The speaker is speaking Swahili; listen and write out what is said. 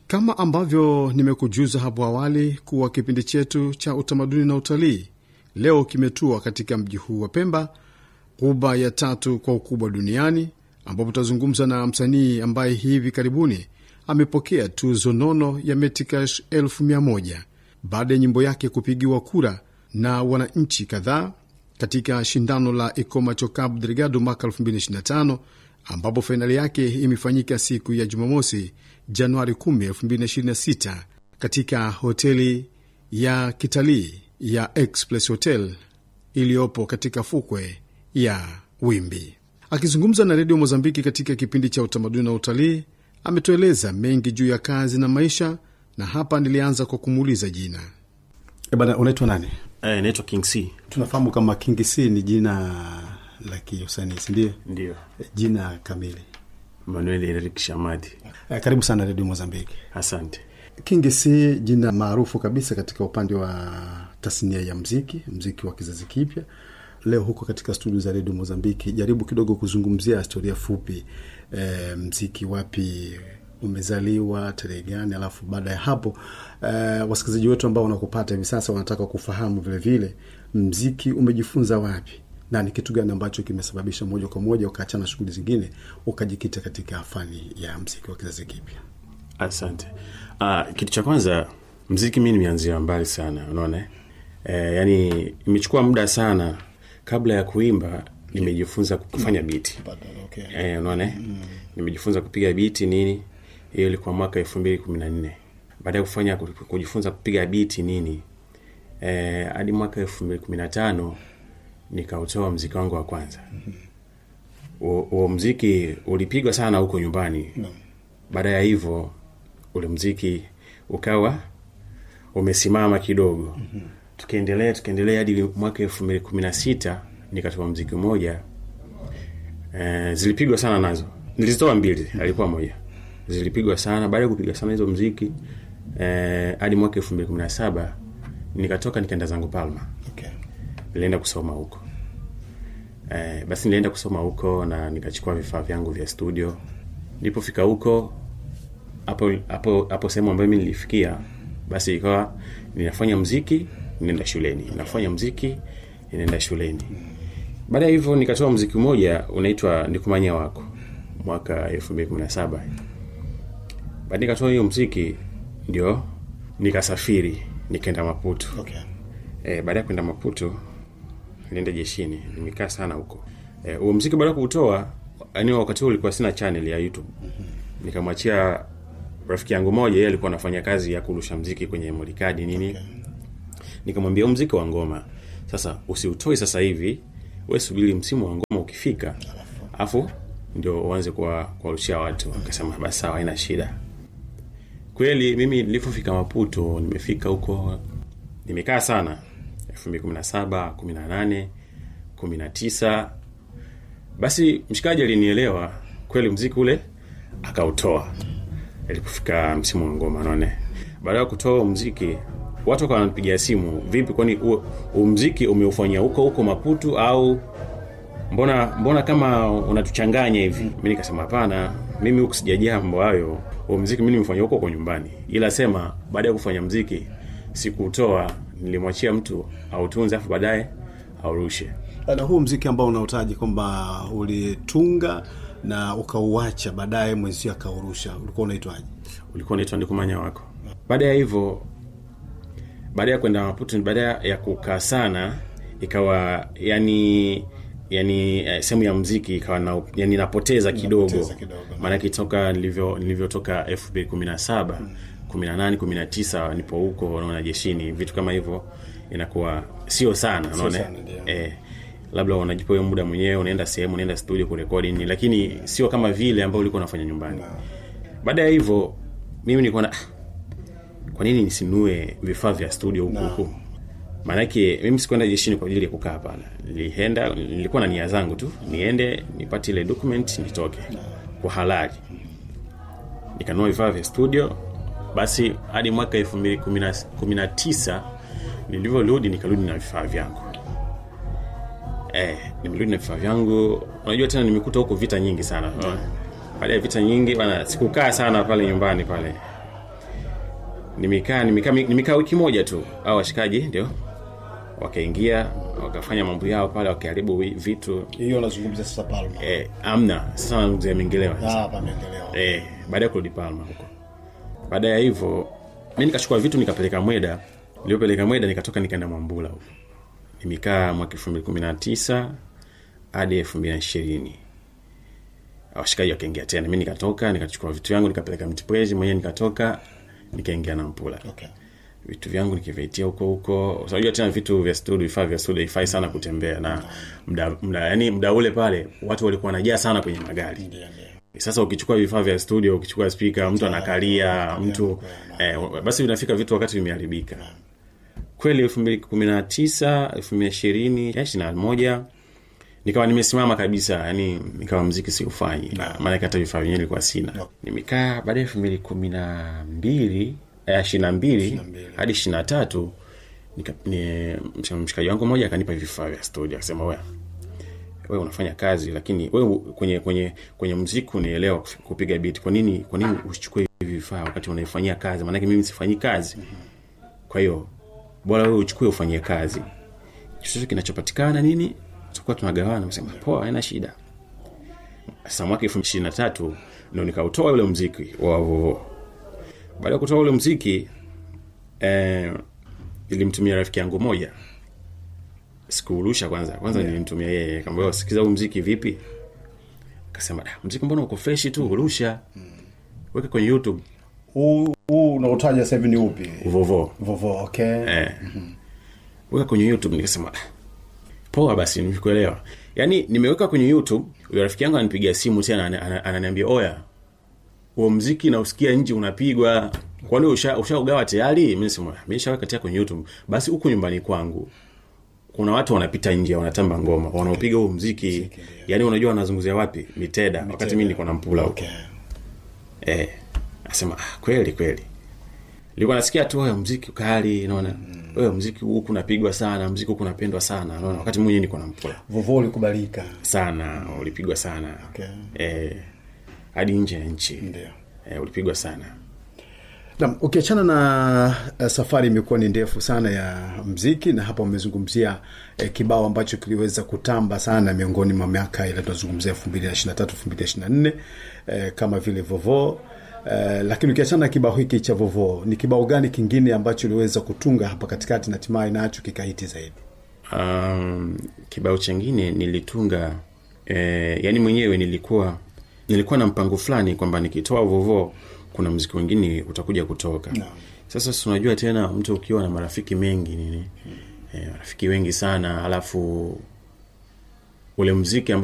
Kama ambavyo nimekujuza hapo awali kuwa kipindi chetu cha utamaduni na utalii leo kimetua katika mji huu wa Pemba, ghuba ya tatu kwa ukubwa duniani, ambapo tutazungumza na msanii ambaye hivi karibuni amepokea tuzo nono ya Metikash elfu mia moja baada ya nyimbo yake kupigiwa kura na wananchi kadhaa katika shindano la Ikomacho Cabo Delgado mwaka 2025 ambapo fainali yake imefanyika siku ya Jumamosi, Januari 10, 2026 katika hoteli ya kitalii ya Express Hotel iliyopo katika fukwe ya Wimbi. Akizungumza na redio Mozambiki katika kipindi cha utamaduni na utalii, ametueleza mengi juu ya kazi na maisha, na hapa nilianza kwa kumuuliza jina. E bana, unaitwa nani? Eh, naitwa King C. Tunafahamu kama King C ni jina la kiusanii, sindio? Ndio. Jina kamili. Manuel Eric Shamadi. Eh, karibu sana redio Mozambiki. Asante. King C, jina maarufu kabisa katika upande wa tasnia ya mziki, mziki wa kizazi kipya. Leo huko katika studio za redio Mozambiki, jaribu kidogo kuzungumzia historia fupi, e, mziki wapi umezaliwa, tarehe gani, alafu baada ya hapo e, wasikilizaji wetu ambao wanakupata hivi sasa wanataka kufahamu vilevile vile, mziki umejifunza wapi na ni kitu gani ambacho kimesababisha moja kwa moja ukaachana shughuli zingine ukajikita katika fani ya mziki wa kizazi kipya? Asante. Uh, kitu cha kwanza mziki mi nimeanzia mbali sana, unaona eh, yani imechukua muda sana kabla ya kuimba nimejifunza kufanya biti Okay. eh, unaona mm. nimejifunza kupiga biti nini hiyo ilikuwa mwaka elfu mbili kumi na nne baada ya kufanya kujifunza kupiga biti nini eh, hadi mwaka elfu mbili kumi na tano nikautoa mziki wangu wa kwanza huo mm-hmm. mziki ulipigwa sana huko nyumbani No. baada ya hivyo ule mziki ukawa umesimama kidogo mm-hmm. tukaendelea tukaendelea hadi mwaka elfu mbili kumi na sita nikatoa mziki mmoja e, zilipigwa sana nazo nilizitoa mbili alikuwa moja zilipigwa sana baada ya kupiga sana hizo mziki eh, hadi mwaka elfu mbili kumi na saba nikatoka nikaenda zangu palma Okay. nilienda kusoma huko eh, basi nilienda kusoma huko na nikachukua vifaa vyangu vya studio nilipofika huko hapo hapo hapo sehemu ambayo mi nilifikia basi ikawa ninafanya mziki ninaenda shuleni nafanya mziki ninaenda shuleni baada ya hivyo nikatoa mziki mmoja unaitwa nikumanya wako mwaka elfu mbili kumi na saba baada nikatoa hiyo mziki ndio nikasafiri nikaenda maputo Okay. e, baada ya kwenda maputo nilienda jeshini nimekaa sana huko e, huo mziki baada ya kuutoa yani wakati huo ulikuwa sina channel ya youtube nikamwachia rafiki yangu moja yeye alikuwa anafanya kazi ya kurusha mziki kwenye molikadi nini Okay. nikamwambia huu mziki wa ngoma sasa usiutoi sasa hivi we subiri msimu wa ngoma ukifika afu ndio uanze kuwa- kuwarushia watu akasema basi sawa haina shida kweli mimi nilipofika maputo nimefika huko nimekaa sana 2017 18 19 basi mshikaji alinielewa kweli mziki ule akautoa alipofika msimu wa ngoma naone baada ya kutoa huo mziki watu wakawa wananipigia simu vipi kwani huo huo mziki umeufanyia huko huko maputu au mbona mbona kama unatuchanganya hivi mi nikasema hapana mimi huku sijajaa mambo hayo huo mziki mi nimefanya huko kwa nyumbani ila sema baada ya kufanya mziki sikuutoa nilimwachia mtu autunze afu baadaye aurushe na huu mziki ambao unautaji kwamba ulitunga na ukauacha baadaye mwenzio akaurusha ulikuwa unaitwaje ulikuwa unaitwa ndikumanya wako baada ya hivyo baada ya kwenda maputo baada ya kukaa sana ikawa yani yani eh, sehemu ya mziki ikawa na, yani napoteza kidogo Napoteza kidogo. maanake toka nilivyo nilivyotoka elfu mbili kumi na saba kumi na nane kumi na tisa nipo huko unaona jeshini vitu kama hivyo inakuwa sio sana unaona sana, ndio. eh, labda unajipa hiyo muda mwenyewe unaenda sehemu unaenda studio kurekodi nini lakini sio kama vile ambao ulikuwa unafanya nyumbani baada ya hivyo mimi nilikuwa na kwa nini nisinue vifaa vya studio huku huku maanake mimi sikuenda jeshini kwa ajili ya kukaa pale nilienda nilikuwa na nia zangu tu niende nipate ile document nitoke kwa halali nikanunua vifaa vya studio basi hadi mwaka elfu mbili kumi na- kumi na tisa nilivyorudi nikarudi na vifaa vyangu eh, nimerudi na vifaa vyangu unajua tena nimekuta huko vita nyingi sana baada ya vita nyingi bana sikukaa sana pale nyumbani pale nimekaa nimekaa nimekaa wiki moja tu au washikaji ndio wakaingia wakafanya mambo yao pale wakiharibu wi- vitu hiyo unazungumzia sasa palma eh, amna sasa nazungumzia mengelewa ah pameendelea eh, baada ya kurudi Palma huko. Baada ya hivyo mi nikachukua vitu nikapeleka Mweda. Nilipeleka Mweda nikatoka nikaenda Mwambula huko. Nimekaa mwaka 2019 hadi 2020. Washikaji wakaingia tena. Mimi nikatoka nikachukua vitu vyangu nikapeleka Mtipwezi mwenyewe nikatoka nikaingia na Mpula. okay Vitu vyangu nikivitia huko huko. Unajua tena vitu vya studio, vifaa vya studio haifai sana kutembea na mda, mda, yani mda ule pale watu walikuwa wanajaa sana kwenye magari ndio ndio sasa ukichukua vifaa vya studio ukichukua spika mtu anakalia mtu eh, basi vinafika vitu wakati vimeharibika kweli elfu mbili kumi na tisa elfu mbili ishirini ishiri na moja nikawa nimesimama kabisa yani nikawa mziki siufanyi maanake hata vifaa vyenyewe ilikuwa sina nimekaa baada ya elfu mbili kumi na mbili ishiri na mbili hadi ishiri na tatu nika- ni- mshikaji wangu mmoja akanipa vifaa vya studio akasema wea wewe unafanya kazi lakini wewe kwenye kwenye kwenye mziki unaelewa kuf- kupiga beat kwa nini kwa nini usichukue hivi vifaa wakati unaifanyia kazi maanake mimi sifanyi kazi kwa hiyo bora wewe uchukue ufanyie kazi chochote kinachopatikana nini tutakuwa tunagawana nasema poa haina shida sasa mwaka elfu ishirini na tatu ndo nikautoa ule mziki wa vovo baada ya kutoa ule mziki eh, ilimtumia rafiki yangu moja sikuurusha kwanza kwanza yeah. nilimtumia yeye kamba sikiza huu mziki vipi akasema "Da, mziki mbona uko freshi tu urusha weka kwenye youtube huu huu unaotaja sasa hivi ni upi vovo vovo okay eh. weka kwenye youtube nikasema "Ah, poa basi nimekuelewa yaani nimeweka kwenye youtube huyo rafiki yangu ananipigia simu tena ana- ana- ananiambia oya huo mziki nausikia nje unapigwa kwani usha- ushaugawa tayari mi nasema mi nishaweka tayari kwenye youtube basi huku nyumbani kwangu kuna watu wanapita nje wanatamba ngoma wanaopiga huo mziki yaani unajua wanazunguzia wapi miteda wakati mi niko na mpula huko okay eh, asema ah, kweli kweli nilikuwa nasikia tu wewe mziki kali naona wewe mziki huku unapigwa sana mziki huku unapendwa sana naona wakati mwenyewe niko na mpula vovo ulikubalika sana ulipigwa sana Okay. eh, hadi nje ya nchi ndio eh, ulipigwa sana Naam, ukiachana na uh, safari imekuwa ni ndefu sana ya mziki na hapa umezungumzia eh, kibao ambacho kiliweza kutamba sana miongoni mwa miaka ile tunazungumzia elfu mbili na ishiri na tatu elfu mbili na ishiri na nne eh, kama vile vovo eh, lakini ukiachana na kibao hiki cha vovo ni kibao gani kingine ambacho uliweza kutunga hapa katikati na hatimaye nacho kikahiti zaidi um, kibao chengine nilitunga eh, yani mwenyewe nilikuwa nilikuwa na mpango fulani kwamba nikitoa vovo kuna mziki wengine utakuja kutoka Naam. sasa si unajua tena mtu ukiwa na marafiki mengi nini eh, marafiki wengi sana alafu ule mziki ambao